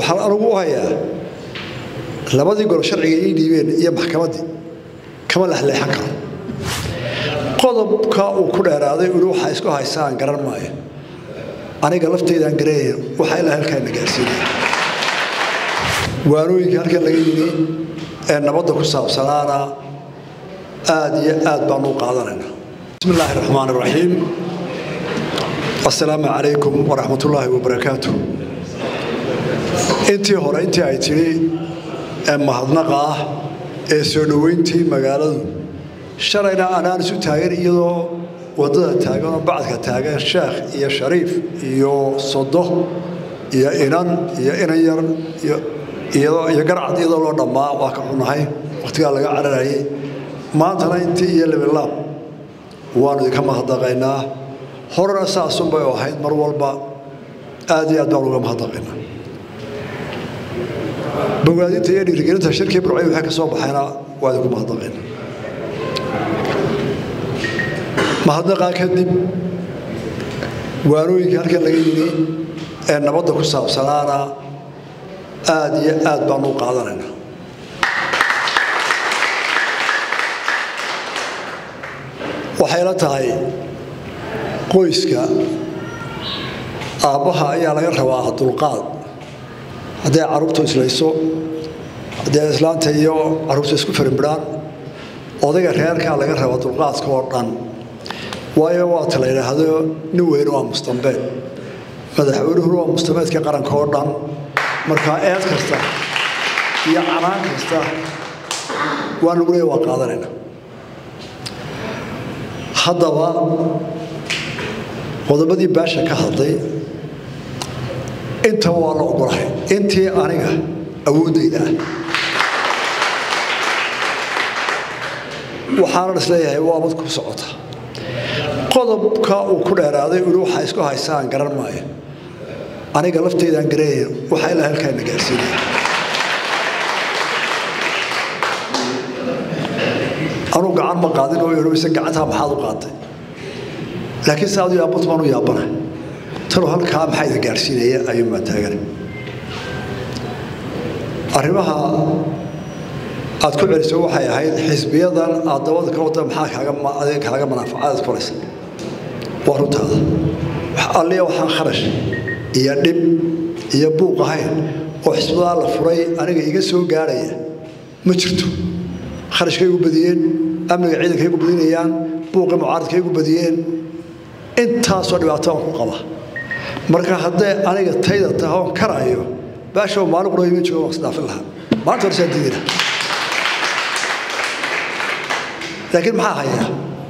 waxaan anugu u hayaa labadii gol sharciga ii dhiibeen iyo maxkamaddii kama lexleexan karo qodobka uu ku dheeraaday uli waxaa isku haysaan garan maayo aniga lafteydaan garanaya waxaa ilaa halkaana gaarsiinaya waanooyinka halkan laga yimi ee nabadda ku saabsanaana aad iyo aad baanu u qaadanayna bismi illaahi raxmaan iraxiim assalaamu calaykum waraxmat ullaahi wabarakaatu intii hore intii ay tidhi ee mahadnaqa ah ee soo dhoweyntii magaaladu shalayna anaan isu taagan iyadoo waddada taagan oo bacadka taagan sheekh iyo shariif iyo sodo iyo inan iyo inan yar iyo garcad iyadoo loo dhammaa waa ka xunahay wakhtigaa laga cararayay maantana intii iyo libilaab waanu idinka mahadnaqaynaa horena saasunbay ahayd mar walba aad iyo aad baan uga mahadnaqaynaa bogaadinta iyo dhiirigelinta shirkii burcay waxay ka soo baxayna waa idinku mahadnaqaynaa mahadnaqaa kadib waanooyinka halkan laga yimi ee nabadda ku saabsanaana aad iyo aad baanu u qaadanaynaa waxayla tahay qoyska aabbaha ayaa laga rabaa dulqaad hadday carruurtu islayso haddii islaanta iyo carruurtu isku farimbidhaan odayga reerkaa laga rabaa dulqaadka oo dhan waayo waata la yidhaahdo nin weyne waa mustambeed madaxweynuhuna waa mustameedka qaranka oo dhan markaa eed kasta iyo canaan kasta waa nagu leeya waa qaadanayna haddaba qodobadii baasha ka hadlay intaba waa la ogolahay intii aniga awooddayda ah waxaanan isleeyahay waa mad ku socota qodobka uu ku dheeraaday uli waxaa isku haysaan garan maayo aniga lafteydaan garanaya waxaa ilaa halkaana gaarsiinaya anuu gacan ma qaadin oo imise gacantaa maxaad u qaatay laakiin se adu yaabbat baan u yaabana tanuu halkaa maxaa idin gaarsiinaya ayuunbaa taagana arrimaha aad ku celiso waxay ahayd xisbiyadan aad dabada ka wada maxaa kaaga kaaga manaafacaad furaysa waa runtaada alliya waxaan kharash iyo dhib iyo buuq ahayn oo xisbadaa la furay aniga iga soo gaarhaya ma jirto kharashkay igu badiyeen amniga ciidankay igu badinayaan buuqii mucaaradkay igu badiyeen intaasoo dhibaato aan ku qaba marka hadday aniga tayda tahoon karaayo baashow maalin qura ima joogo waan isdhaafin lahaa maanta horesaan diidina laakiin maxaa hayaa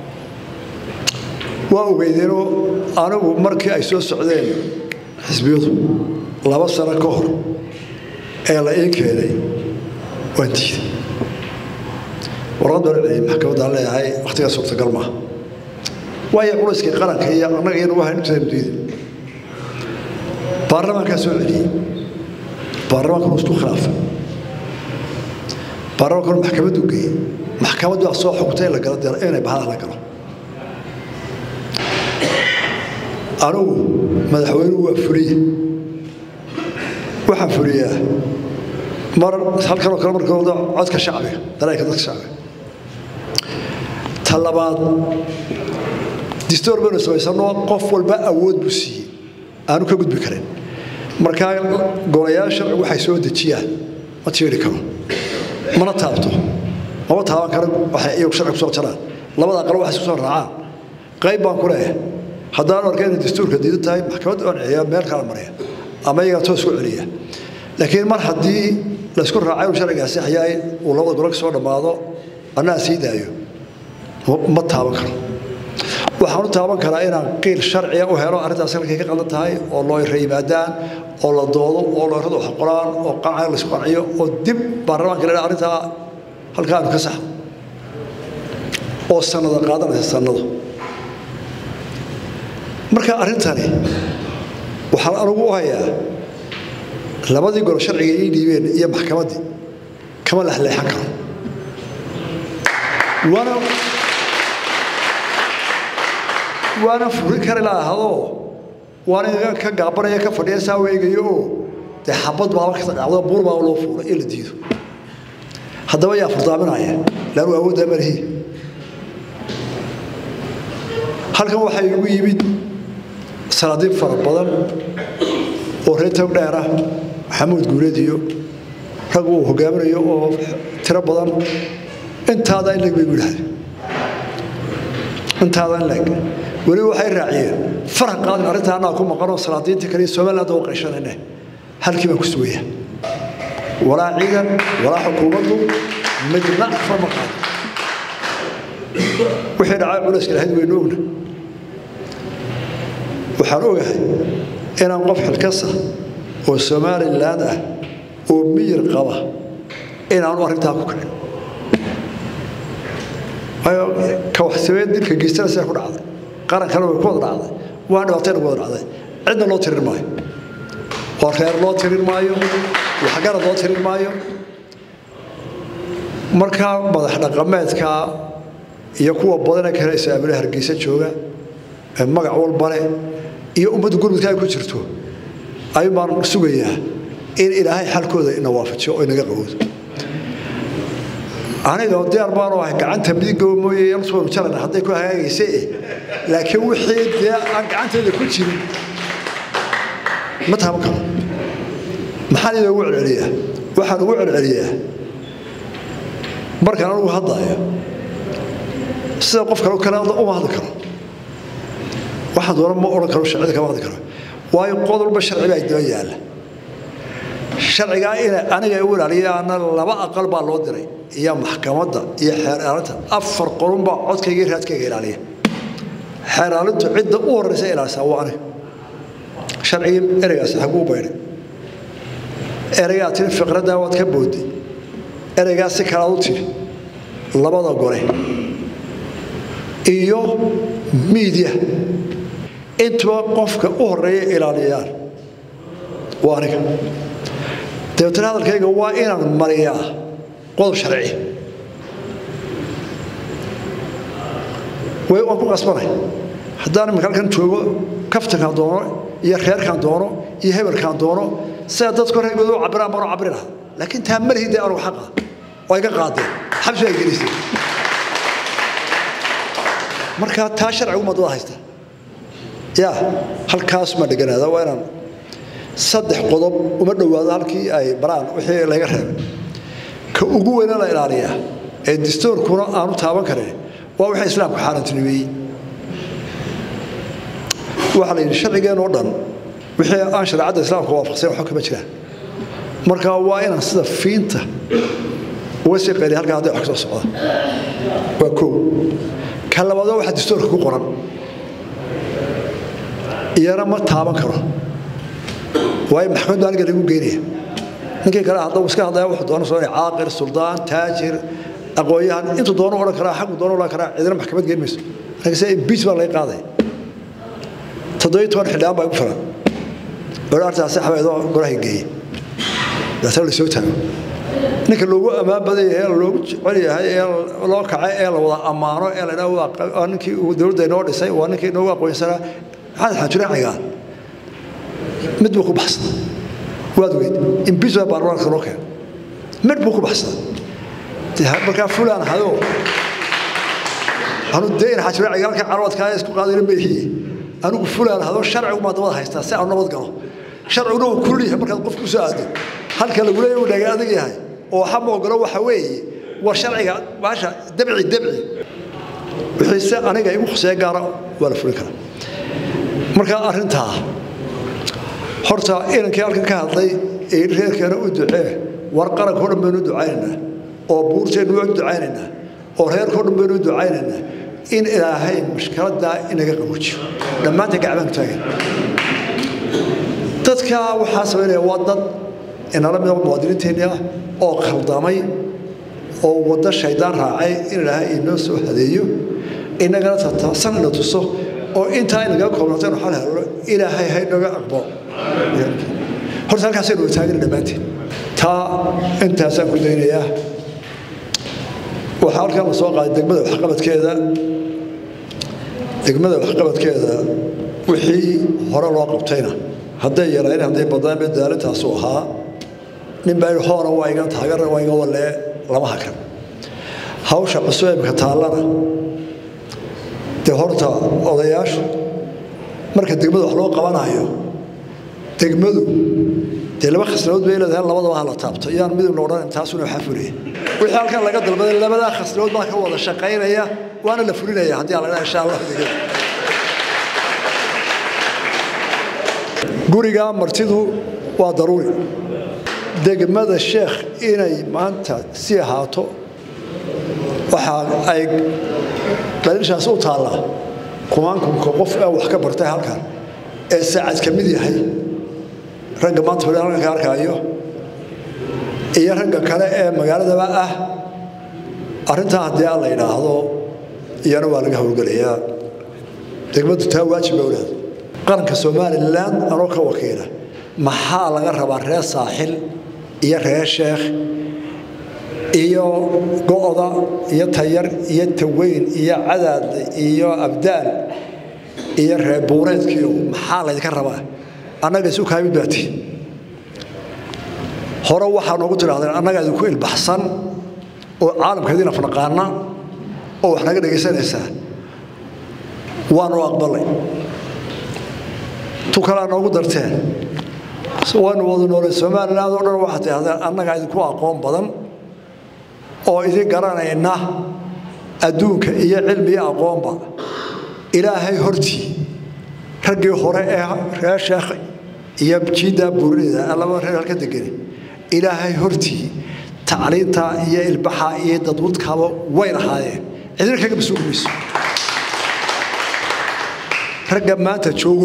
waa ogeydeenoo anigu markii ay soo socdeen xisbiyadu laba sano ka hor ee la ii keenay waan diiday warqad baan celiyay maxkamaddaan leeyahay wakhtigaa suurtagal maaha waayo culayskii qaranka iyo annaga iyanu wahayn intaynu diiday baarlamaankaa soo celiyey baarlamaankanu isku khilaafay baarlamaankanu maxkamaddu geeyey maxkamaddu waa soo xugtay in la galo inay bahalaha la galo anugu madaxweynuhu waa fuliye waxaan fuliyaa mar halkanoo kale markooda codka shacbiga dareenka dadka shacbiga ta labaad distoor baynu samaysanoo qof walba awood buu siiyey aanu ka gudbi karin markaa golayaal sharcigu waxay soo dejiyaan ma tiiri karo mana taabto mama taaban karo waxay iyagu sharci kusoo jaraan labada aqal waxay isku soo raacaan qayb baan ku leeyahay haddaan arka inay dastuurka diidan tahay maxkamadda aan celiyaa meel kala marya ama iyagaa toos ku celiya laakiin mar haddii laysku raacay uu sharcigaasi xayaay uu labada golo ka soo dhammaado annaa sii daayo ma taaban karo waxaan u taaban karaa inaan qiil sharciga u helo arrintaas halkay ka qaldan tahay oo loo yimaadaan oo la doodo oo looyradu wax qoraan oo qanca laysku qanciyo oo dib baarlamaanka la arrintaa halkaa aanu ka saxno oo sannada qaadanaysa sannado marka arrintani waxaan anugu u hayaa labadii gol sharciga ii dhiibeen iyo maxkamaddii kama lexleexan karo waana waana furi kari laahadoo waana ka gaabanaya ka fadhiya saa weegayo oo dee xabad baaba ka dhacdo buur baa loo fuulay in la diido haddaba yaa furdaaminaya laanu awooddaa malihi halkan waxaa igu yimid salaadiin fara badan oo reer tog dheer ah maxamuud guuleed iyo rag uu hogaaminayo oo tiro badan intaada in leg bay gu yidhahdeen intaada in leg weli waxay raaciyeen farax qaadin arrintaa annaga ku maqanoo salaadiinta kale somaliland oo qayshanayne halkii baan ku sugaya walaa ciidan walaa xukuumaddu midna farma qaado wixii dhacay culayska lahayd waynu ogna waxaan ogahay inaan qof xilkasa oo somaliland ah oo miyir qaba inaanu arrintaa ku kicin waayo ka waxsabeed dilka geystana sidaa ku dhacday qarankana way ku wada dhacday waa dhibaatayna ku wada dhacday cidna loo tirin maayo oo reer loo tirin maayo waxgarad loo tirin maayo markaa madax dhaqameedka iyo kuwa badanee kale saamile hargeysa jooga ee magac walba leh iyo ummadda gurmudka ay ku jirto ayuun baan sugayaa in ilaahay xalkooda ina waafajiyo oo inaga qaboodo aniga diyaar baanu ahay gacanta midigow mooye yalsuwanu jarana hadday ku hagaagaysa eh laakiin wixii dee aan gacanteeda ku jirin ma taaban karo maxaan idoogu celceliyaa waxaan ugu celceliyaa markaan anugu hadlaayo sida qof kale kale uma hadli karo waxaan doona ma odhan karo sharcida kama hadli karo waayo qodolba sharci baa daba yaalla sharcigaa ina aniga u ilaaliyaana laba aqal baa loo diray iyo maxkamadda iyo xeeraalinta afar qolun baa codkayga raadkayga ilaaliya xeeraalintu cidda u horreysa ilaalisaa waa aniga sharcigii ereygaasi xaguu baydhay ereygaa tiri fiqraddaa waad ka boodday ereygaa si kalaad u tiri labada gole iyo miidya intuba qofka u horeeya ilaaliyaan waa aniga dabeetana hadalkayga waa inaan mariyaa qodob sharci waan ku qasbanay haddaan imika halkan joogo kaftankaan doono iyo reerkaan doono iyo hebelkaan doono sida dadku reergooda u cabiraan baan u cabiri lahaa laakiin taa ma lihidee anugu xaqa oo iga qaadeen xabsi ay gelisay markaa taa sharcigu madada haysta yaa halkaas ma dheganaada waa inaan saddex qodob uma dhowaado halkii ay baraan wixii laga reebay ka ugu weyna la ilaaliyaa ee distoorkuna aanu taaban karin waa wixii islaamku xaarantinimeeyey waxaa la yidhi sharcigeenoo dhan wixii aan shareecadda islaamka waafaqsan waxba kama jiraan marka waa inaan sida fiinta uga sii qayliya halkaa hadday wax ka soo socda waa koow ka labaadoo waxaa distoorka ku qoran iyana ma taaban karo waayo maxkamaddu aniga lagu geynaya ninkii kale hadduu iska hadlaya wuxuu doono soo caaqir suldaan taajir aqoonyahan intuu doono odhan karaa xaggu doono odhan karaa cidina maxkamad geyn mayso aniga se imbiis baa laga qaadaya toddobiyo toban xildhibaan baa igu filan oo artaasi xabeedoo gorahay geeyey daatana la soo taago ninka loogu ammaan badan yahay ee loogu jecel yahay ee loo kacay ee la wada ammaano ee la idhaha ninkii dowladda inoo dhisay waa ninkii inoogu aqoonsanaa maxamed xaajure cigaan mid buu ku baxsada waad weyd imbiisbaa baarlamaanka loo keen mid buu ku baxsada markaa fulaan hadoo anu dee in xaajure cigaalka carwadkaa isku qaadayna ma ihiye anigu fulaan hadoo sharcigu maa dabada haystaa si aanu nabad galo sharciguna uu kulul yahay markaad qof ku soo aado halka lagu leeyahay uu dhaga adag yahay oo waxa ma ogolo waxa weeye war sharciga baasha dabci dabci wixii se aniga igu khuseeya gaara waa la fulin karaa marka arrintaa horta inankii halkan ka hadlay ee reerkeena u ducee war qaranka o dhan baynu u ducaynaynaa oo buurteennu u ducaynaynaa oo reerka o dhan baynu u ducaynaynaa in ilaahay mushkiladdaa inaga qaboojiyo dhammaanta gacbaanku taagan dadka waxaa samaynaya waa dad inala mida muwaadiniinteenni ah oo khaldamay oo waddo shaydaan raacay in ilaahay inoo soo hadeeyo inagana tataasan ina tuso oo intaa inagaga koobnato inu xal helno ilaahay haynaga aqbalo horta halkaasaynu taagana dhammaanteen taa intaasaan ku daynayaa waxaa halkan la soo qaaday degmada waxqabadkeeda degmada waxqabadkeeda wixii hore loo qabtayna hadday yarayn hadday badnaan mid daalintaasu ahaa nin baa yidhi hoona waa iga taageera waa iga walee lama hakan hawsha cusub ee imika taallana dee horta odayaashu marka degmada wax loo qabanayo degmadu dee laba khasnadood bay leedahay labadaba ha la taabto iyaan midibna odhan taasuna waxaa fuliyay wixii halkan laga dalbaday labadaa khasnadood baa ka wada shaqaynaya waana la fulinaya haddii aan la dhaha insha allah degmada guriga martidu waa daruuri degmada sheekh inay maanta sii ahaato waxa ay daliishaas u taallaa kumaankumka qof ee wax ka bartay halkan ee saacad ka mid yahay ragga maanta fadhi halkan ka arkaayo iyo ragga kale ee magaaladaba ah arrintaa haddii aan la yidhaahdo iyana waa laga howlgelayaa degmadu taa waajib ba walaad qaranka somalilan anoo ka wakiila maxaa laga rabaa reer saaxil iyo reer sheekh iyo go'da iyo tayar iyo taweyn iyo cadaadle iyo abdaal iyo reer buureedkiio maxaa laydinka rabaa annaga isu kaamid baati hore waxaa noogu tidhahdeen annaga idinku ilbaxsan oo caalamkeediin afnaqaana oo wax naga dhegaysanaysaa waanu aqbalay tu kalea noogu darteen waynu wada noolay somaliland oo dhan waxaad tidhahdeen annagaa idinku aqoon badan oo idin garanayna adduunka iyo cilmi iyo aqoonba ilaahay hortii raggii hore ee reer sheekh iyo jiiddaa buurinayda laba reer halka degani ilaahay hortii tacliinta iyo ilbaxa iyo dadwadkaaba way lahaayeen cidina kaga masuuli mayso ragga maanta joogo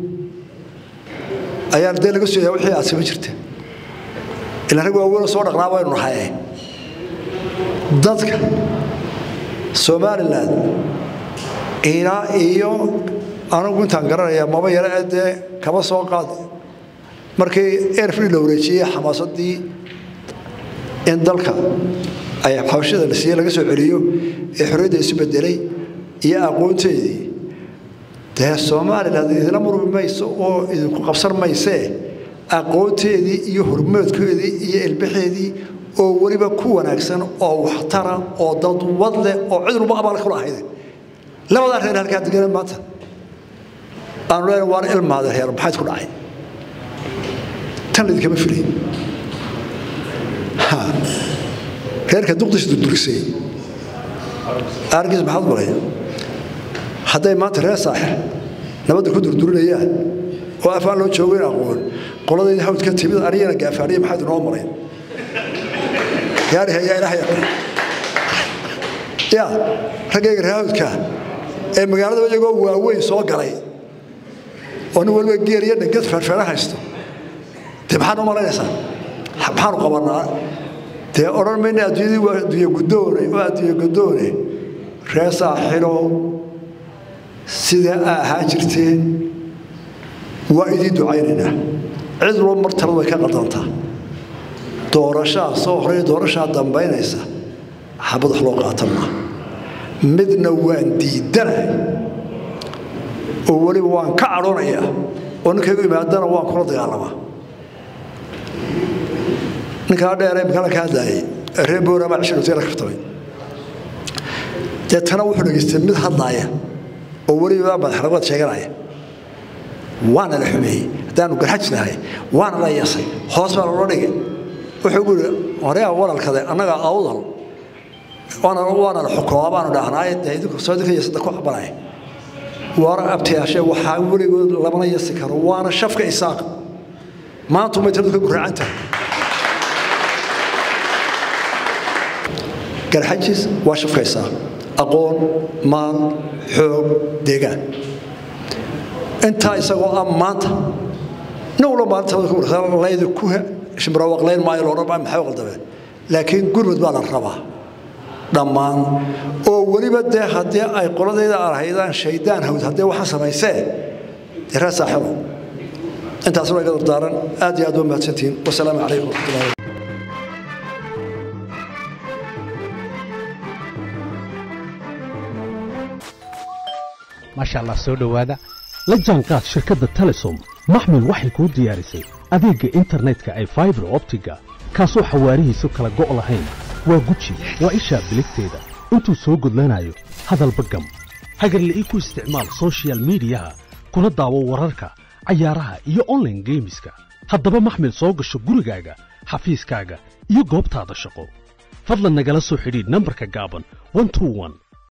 ayaan dee laga sooyaa wixii aad samayn jirta ilaa rag waaweynoo soo dhaqnaa waynu nahaye dadka somalilan ilaa iyo anigu intaan garanaya maba yare ee dee kaba soo qaad markii airfree la wareejiyey xamaasadii in dalka ay xabashada la siiye laga soo celiyo ee xorriyadda isu bedelay iyo aqoonteedii dee somalilan idinla murmi mayso oo idinku qabsan maysee aqoonteedii iyo hormoodkeedii iyo ilbaxeedii oo weliba ku wanaagsan oo waxtara oo dadwad leh oo cid walba abaal kula ahayde labadaa reer halkaa degana maanta aanu leenahay waana ilmaada reer maxayd ku dhacay tan laidinkama filay reerka duqdiisa durdurisay argiis maxaad malaya hadday maanta reer saaxir nabadda ku durdurinayaan oo afaan loo joogayn aqoon qoladayda hawd ka timid anigana gaafaaniya maxaad inoo maray yaariha yaa ilaah yaqaan ya raggayga reer hawdka ee magaaladaba iyagoo waaweyn soo galay oo nin waliba geer iyo dhangad feerfeera haysto dee maxaad u malaynaysaa maxaanu qabanaa dee odhan mayna adduunyadii waa adduunye guddoone waa adduunye guddoone reer saaxilow sidaa aa ahaan jirteen waa idiin ducaynaynaa cid walba mar taladu way ka qadantaa doorashaa soo horeeya doorashaa dambaynaysa xabad wax loo qaatan maa midna waan diidanahay oo weliba waan ka cadhoonayaa oo ninkaygu imaadana waan kula dagaalamaa ninkaa dheeree makala ka hadlaayay reer boorama cishirotee la kaftamay deetana wuxuu dhegaystay mid hadlaaya oo weliba madaxnimad sheeganaya waana la xumeeyey haddaanu garxajnahay waana la yeesay hoos baa loola dhigay wuxuu gu yidhi horeyaa walalkade annaga awdal waana la xukumaa baanu dhahnaaye dee idinku soo idinka yeesada ku cabanaya waana abtayaashee waxaa weligood lamana yeesi karo waana shafka isaaq maanta umay taladu ka guraacan tahay garxajis waa shafka isaaq aqoon maal xoog deegaan intaa isagoo ah maanta nin walba maalinta laydi ku shimrawaqlayn maayo loodhan maa maxay qaldameen laakiin gurmud baa la rabaa dhammaan oo weliba dee haddii ay qoladayda arhaydaan shaydaan hawd haddii waxa samaysee dee reer saaxibo intaasuna iga dardaaran aad iyo aad waa mahadsantihiin wasalaamu calaykum waraxmatullahi maasha allah soo dhowaada la jaanqaad shirkadda telesom maxmil waxay kuu diyaarisay adeegga internetka ay faibar optiga kaasoo xawaarihiisu kala go' lahayn waa guji waa ishaa biligteeda intuu soo gudlanayo hadalba gam hagarle ii ku isticmaal soshiyal miidiyaha kuna daawo wararka cayaaraha iyo onlaine geemiska haddaba maxmil soo gasho gurigaaga xafiiskaaga iyo goobtaada shaqo fadlan nagala soo xidhiidh nambarka gaaban